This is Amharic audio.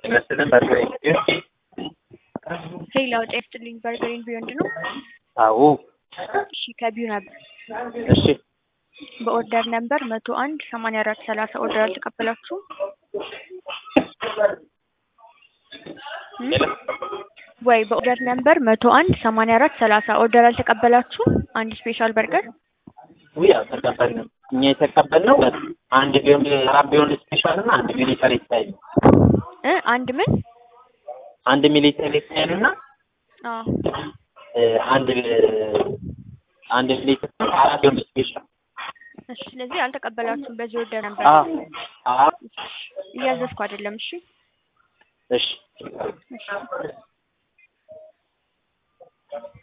ይመስልን በርገር ሌላው ጤፍ ጥልኝ በርገሬን ቢዮንድ ነው። አዎ እሺ ከቢዩ ነበር እሺ በኦርደር ነምበር መቶ አንድ ሰማንያ አራት ሰላሳ ኦርደር አልተቀበላችሁም? እም? ወይ በኦርደር ነምበር መቶ አንድ ሰማንያ አራት ሰላሳ ኦርደር አልተቀበላችሁም? አንድ ስፔሻል በርገር ውይ አልተቀበልንም። እኛ የተቀበልነው አንድ ቢሆን አራት ቢሆን ስፔሻል እና አንድ ሚሊተሪ ስታይል ነው። እ አንድ ምን? አንድ ሚሊተሪ ስታይል እና አዎ እ አንድ አንድ ሚሊተሪ አራት ቢሆን ስፔሻል እሺ ስለዚህ አልተቀበላችሁም በዚህ ኦርደር ነበር አ አ እያዘዝኩ አይደለም እሺ እሺ እሺ